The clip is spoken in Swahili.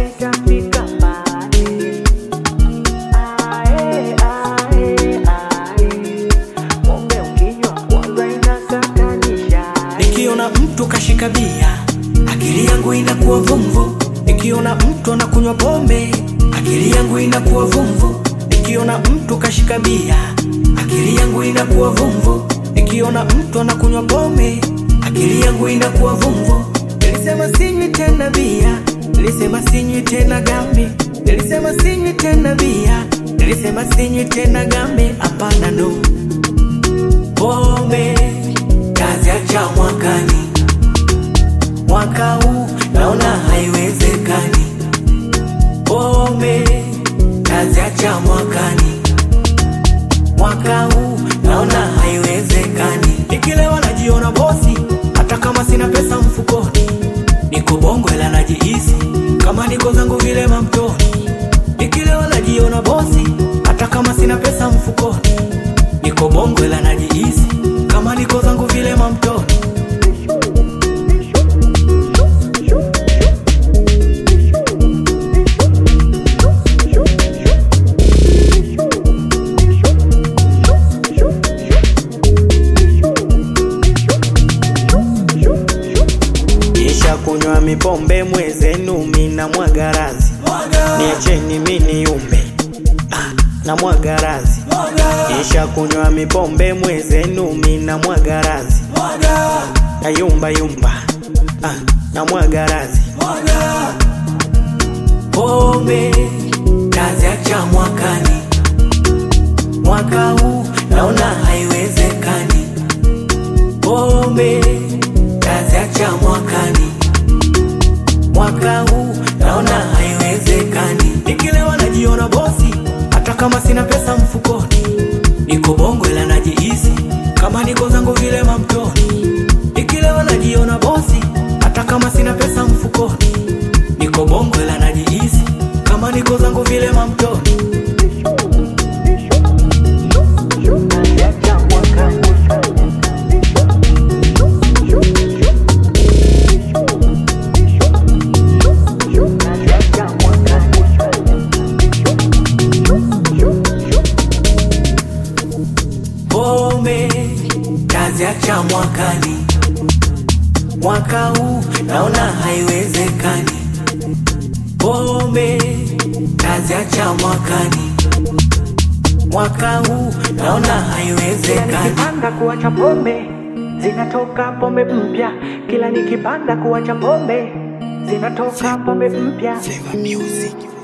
nitafika mbali. Ae, ae, ae. Pombe ukinywa kwanza inakatanisha. Nikiona mtu kashika bia, akili yangu inakuwa vumvu. Nikiona mtu anakunywa pombe, akili yangu inakuwa vumvu. Nikiona mtu kashika bia, akili yangu inakuwa vumvu. Nikiona mtu anakunywa pombe, akili yangu inakuwa vumvu. Nilisema sinywi tena bia, nilisema sinywi tena gambi, nilisema sinywi tena bia, nilisema sinywi tena gambi. Hapana, no pombe kazi acha mwakani, mwaka huu naona haiwezekani. Pombe kazi acha mwakani, mwaka huu naona haiwezekani. Nikilewa najiona bosi, hata kama sina pesa mfukoni. Niko bongo ila najihisi kama niko zangu vile mamtoni. Nikilewa najiona bosi, hata kama sina pesa mfukoni. Niko bongo ila najihisi kama niko zangu vile mamtoni. Kisha kunywa mipombe mwezenu mina mwagarazi niacheni mini yumbe ah, na mwagarazi Kisha kunywa mipombe mwezenu mina mwagarazi na yumba yumba ah, na mwagarazi pombe kazi acha mwakani, mwaka huu naona haiwezekani. Pombe kazi acha mwakani, mwaka huu naona haiwezekani. Nikilewa najiona bosi, hata kama sina pesa mfukoni. Niko bongo ila najihisi kama niko zangu vile mamtoni. Nikilewa najiona bosi, hata kama sina pesa mfukoni. Niko bongo ila najihisi kama niko zangu vile mamtoni. Kazi acha mwakani. Kazi acha mwakani. Pombe kazi acha mwakani, mwaka huu naona haiwezekani. Pombe kazi acha mwakani, mwaka huu naona Kila haiwezekani. nikipanda kuacha pombe zinatoka pombe mpya. Kila nikipanda kuacha pombe zinatoka pombe mpya. Flavor music.